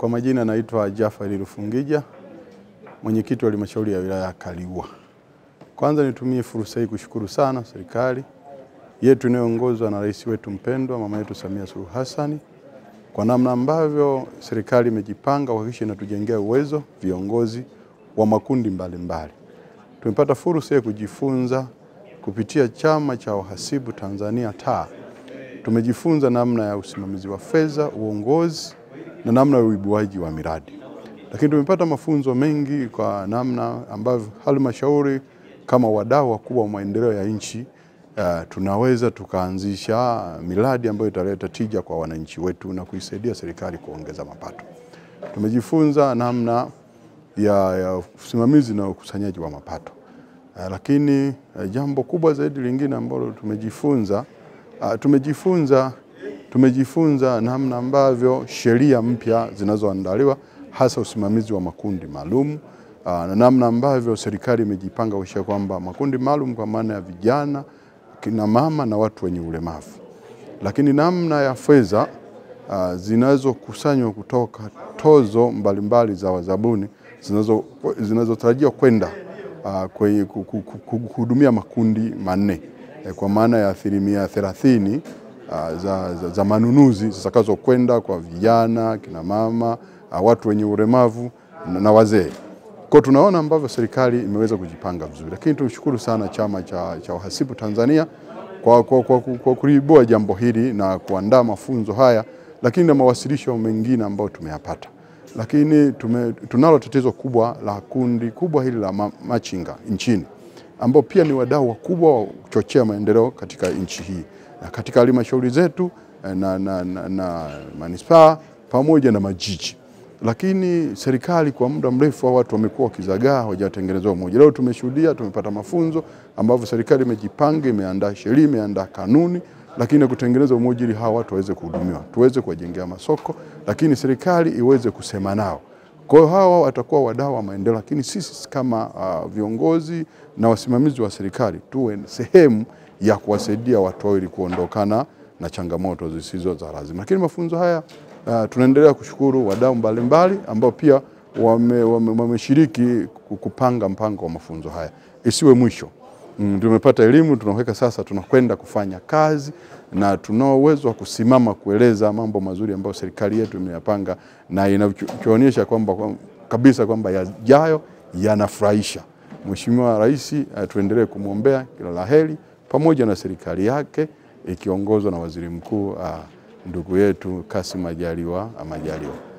Kwa majina naitwa Jafari Rufungija, mwenyekiti wa halmashauri ya wilaya ya Kaliua. Kwanza nitumie fursa hii kushukuru sana serikali yetu inayoongozwa na rais wetu mpendwa mama yetu Samia Suluhu Hassan kwa namna ambavyo serikali imejipanga kuhakikisha inatujengea uwezo viongozi wa makundi mbalimbali mbali. Tumepata fursa ya kujifunza kupitia chama cha wahasibu Tanzania taa. Tumejifunza namna ya usimamizi wa fedha, uongozi na namna ya uibuaji wa miradi, lakini tumepata mafunzo mengi kwa namna ambavyo halmashauri kama wadau wakubwa wa maendeleo ya nchi uh, tunaweza tukaanzisha miradi ambayo italeta tija kwa wananchi wetu na kuisaidia serikali kuongeza mapato. Tumejifunza namna ya, ya usimamizi na ukusanyaji wa mapato uh, lakini uh, jambo kubwa zaidi lingine ambalo tumejifunza uh, tumejifunza tumejifunza namna ambavyo sheria mpya zinazoandaliwa hasa usimamizi wa makundi maalum na namna ambavyo serikali imejipanga kuhakikisha kwamba makundi maalum kwa maana ya vijana, kina mama na watu wenye ulemavu, lakini namna ya fedha uh, zinazokusanywa kutoka tozo mbalimbali mbali za wazabuni zinazotarajiwa kwenda uh, kwenye kuhudumia makundi manne kwa maana ya asilimia thelathini uh, za, za, za manunuzi zitakazokwenda kwa vijana, kina mama, uh, watu wenye ulemavu na, na wazee. Kwa tunaona ambavyo serikali imeweza kujipanga vizuri, lakini tumshukuru sana chama cha, cha wahasibu Tanzania kwa, kwa, kwa, kwa kuibua jambo hili na kuandaa mafunzo haya, lakini na mawasilisho mengine ambayo tumeyapata. Lakini tume, tunalo tatizo kubwa la kundi kubwa hili la ma, machinga nchini ambao pia ni wadau wakubwa wa kuchochea maendeleo katika nchi hii na katika halmashauri zetu na, na, na, na manispaa pamoja na majiji lakini serikali kwa muda mrefu hao watu wamekuwa wakizagaa, hawajatengenezwa umoja. Leo tumeshuhudia, tumepata mafunzo ambavyo serikali imejipanga, imeandaa sheria, imeandaa kanuni, lakini kutengeneza umoja ili hawa watu waweze kuhudumiwa, tuweze kuwajengea masoko, lakini serikali iweze kusema nao. Kwa hiyo hawa watakuwa wadau wa maendeleo, lakini sisi kama uh, viongozi na wasimamizi wa serikali tuwe sehemu ya kuwasaidia watu hao ili kuondokana na changamoto zisizo za lazima. Lakini mafunzo haya Uh, tunaendelea kushukuru wadau mbalimbali ambao pia wameshiriki wame, wame kupanga mpango wa mafunzo haya isiwe mwisho. Mm, tumepata elimu tunaweka sasa, tunakwenda kufanya kazi na tunao uwezo wa kusimama kueleza mambo mazuri ambayo serikali yetu imeyapanga na inachoonyesha kwamba kwa, kabisa kwamba yajayo yanafurahisha. Mheshimiwa Rais uh, tuendelee kumwombea kila laheri pamoja na serikali yake ikiongozwa na Waziri Mkuu uh, ndugu yetu Kassim Majaliwa Majaliwa.